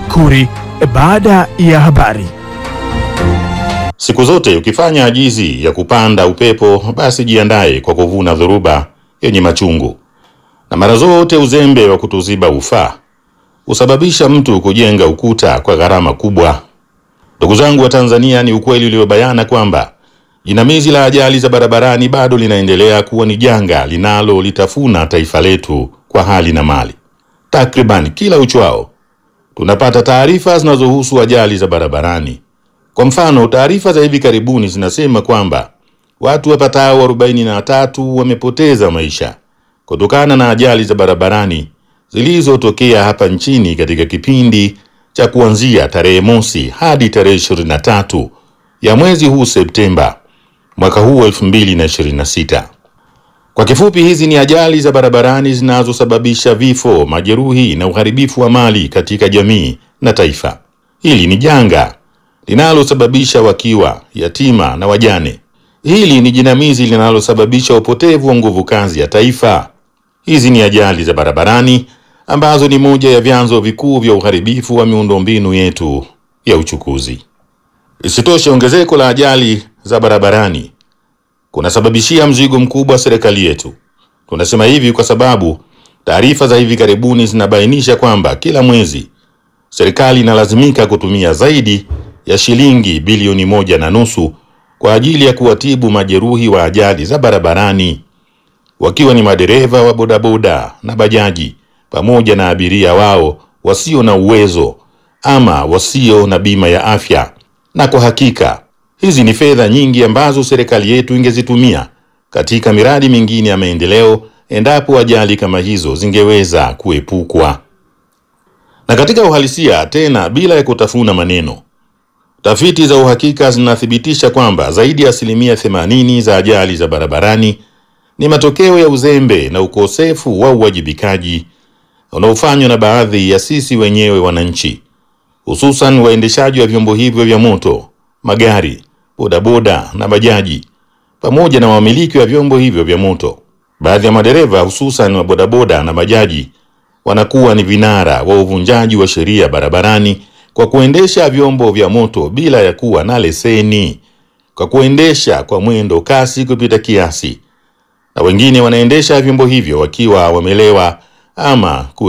Makuri baada ya habari. Siku zote ukifanya ajizi ya kupanda upepo, basi jiandaye kwa kuvuna dhoruba yenye machungu, na mara zote uzembe wa kutuziba ufaa husababisha mtu kujenga ukuta kwa gharama kubwa. Ndugu zangu wa Tanzania, ni ukweli uliobayana kwamba jinamizi la ajali za barabarani bado linaendelea kuwa ni janga linalolitafuna taifa letu kwa hali na mali. Takriban kila uchwao tunapata taarifa zinazohusu ajali za barabarani. Kwa mfano, taarifa za hivi karibuni zinasema kwamba watu wapatao arobaini na tatu wamepoteza maisha kutokana na ajali za barabarani zilizotokea hapa nchini katika kipindi cha kuanzia tarehe mosi hadi tarehe 23 ya mwezi huu Septemba mwaka huu 2026. Kwa kifupi, hizi ni ajali za barabarani zinazosababisha vifo, majeruhi na uharibifu wa mali katika jamii na taifa. Hili ni janga linalosababisha wakiwa, yatima na wajane. Hili ni jinamizi linalosababisha upotevu wa nguvu kazi ya taifa. Hizi ni ajali za barabarani ambazo ni moja ya vyanzo vikuu vya uharibifu wa miundombinu yetu ya uchukuzi. Isitoshe, ongezeko la ajali za barabarani kunasababishia mzigo mkubwa serikali yetu. Tunasema hivi kwa sababu taarifa za hivi karibuni zinabainisha kwamba kila mwezi serikali inalazimika kutumia zaidi ya shilingi bilioni moja na nusu kwa ajili ya kuwatibu majeruhi wa ajali za barabarani, wakiwa ni madereva wa bodaboda na bajaji pamoja na abiria wao wasio na uwezo ama wasio na bima ya afya. Na kwa hakika hizi ni fedha nyingi ambazo serikali yetu ingezitumia katika miradi mingine ya maendeleo endapo ajali kama hizo zingeweza kuepukwa. Na katika uhalisia, tena bila ya kutafuna maneno, tafiti za uhakika zinathibitisha kwamba zaidi ya asilimia 80 za ajali za barabarani ni matokeo ya uzembe na ukosefu wa uwajibikaji unaofanywa na baadhi ya sisi wenyewe wananchi, hususan waendeshaji wa vyombo hivyo vya moto, magari, bodaboda na bajaji, pamoja na wamiliki wa vyombo hivyo vya moto. Baadhi ya madereva hususan wa bodaboda na bajaji wanakuwa ni vinara wa uvunjaji wa sheria barabarani kwa kuendesha vyombo vya moto bila ya kuwa na leseni, kwa kuendesha kwa mwendo kasi kupita kiasi, na wengine wanaendesha vyombo hivyo wakiwa wamelewa ama